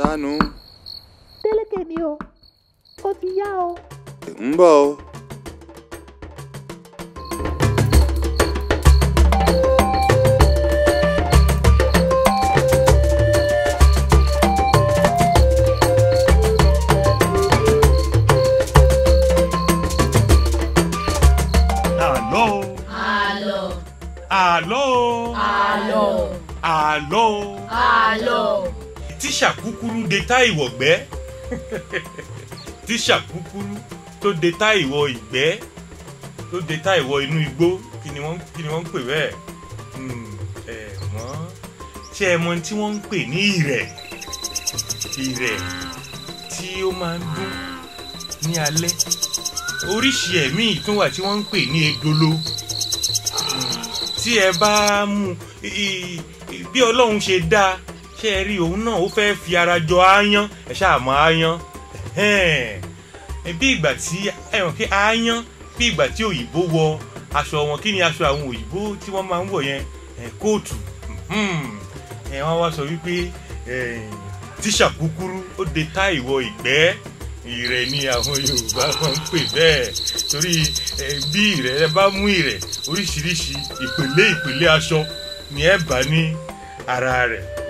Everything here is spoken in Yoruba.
sánú Délékè ni o ó ti yá o. ń bọ̀ o. àlọ́ o Àlọ́, àlọ́ o àlọ́, àlọ́ o àlọ́. tíṣà kúkúrú de tá ìwọ̀gbẹ́ tíṣà kúkúrú tó de tá ìwọ ìgbẹ́ tó de tá ìwọ inú igbó kí ni wọ́n kí ni wọ́n ń pè bẹ́ẹ̀ Hmm, ẹ mọ̀ ṣé ẹ mọ ohun tí wọ́n ń pè ní ìrẹ̀ ìrẹ̀ tí ó máa ń dún ní alẹ́ oríṣi ẹ̀mí tún wà tí wọ́n ń pè ní edolo tí ẹ bá mú i- i- i- bí ọlọ́run ṣe dá ṣe ẹ rí òun náà ó fẹ́ fi ara jọ aáyán ẹ ṣáà mọ aáyán Ẹhẹ́n. bí ìgbà tí ẹ̀wọ̀n kí aáyán bí ìgbà tí òyìnbó wọ aṣọ wọn kí ni aṣọ àwọn òyìnbó tí wọ́n máa ń wọ̀ yẹn ẹ̀, kóòtù Mhm. ẹ̀, wọ́n wá sọ wípé ẹ̀, tíṣà kúkúrú ó de tá ìwọ ìgbẹ́ ìrẹ̀ ni àwọn yorùbá máa ń pè bẹ́ẹ̀ torí ẹ, bí ìrẹ̀ ẹ bá mú ìrẹ̀ oríṣiríṣi ìpele ìpele aṣọ ni ẹ bá ní ara rẹ̀